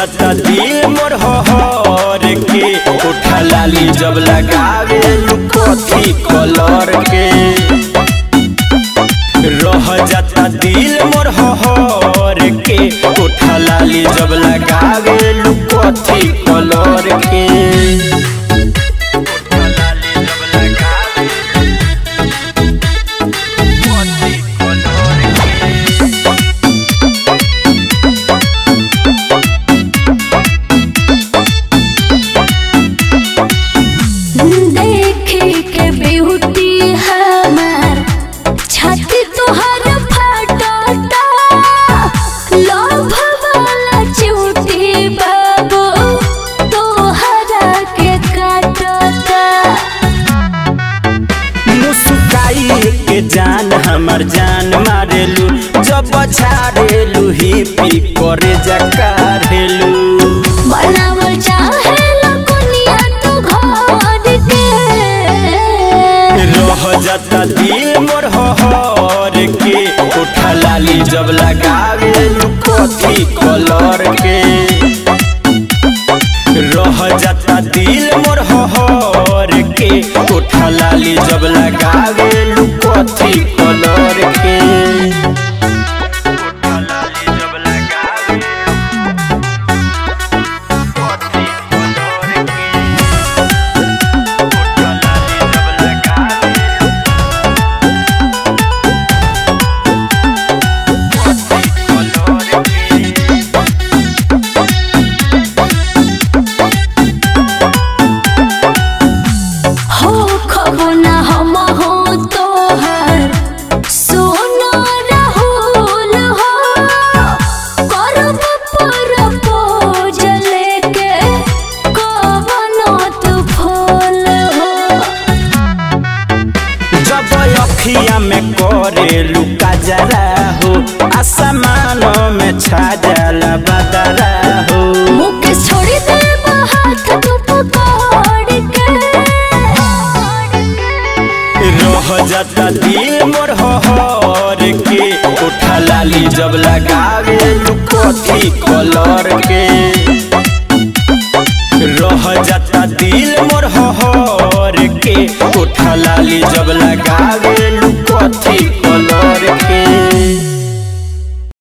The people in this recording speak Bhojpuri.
जाता दिल मोर हर के उठा लाली जब लगावे कथी कलर के रह जाता दिल मोर हर के उठा लाली जब लगावे कथी कलर के उठा लाली जब लगावे कथी कलर के देखी के ब्यूटी हमार छाती तोहर फटता लोभ वाला चूटी बाबू तोहरा के काटता मुस्काई के जान हमर जान मारेलू जब छाड़ेलू ही पी करे जकारेलू बनावल चाहे लकुनिया तू घर के रह जाता दिल मोर हर के उठा लाली जब लगावेलू कथी कलर के रह जाता दिल मोर हर के उठा लाली जब लगावेलू कथी कलर के उठा लाली जब लगावेलू कथी कलर के उठा लाली जब लगावेलू कथी कलर के हो खबो ना हम हो तोहर सोना राहुल हो करब प्रपोज लेके कवनो तू फूल हो जब अखिया में करे लुका जरा हो आसमान में छा जाला बदरा हो मुके छोड़ी दे हाथ तू पकड़ के रह जाता दिल मोर हर के उठा लाली जब लगावे कथी कलर के रह जाता दिल मोर हर के उठा लाली जब लगावे कथी कलर के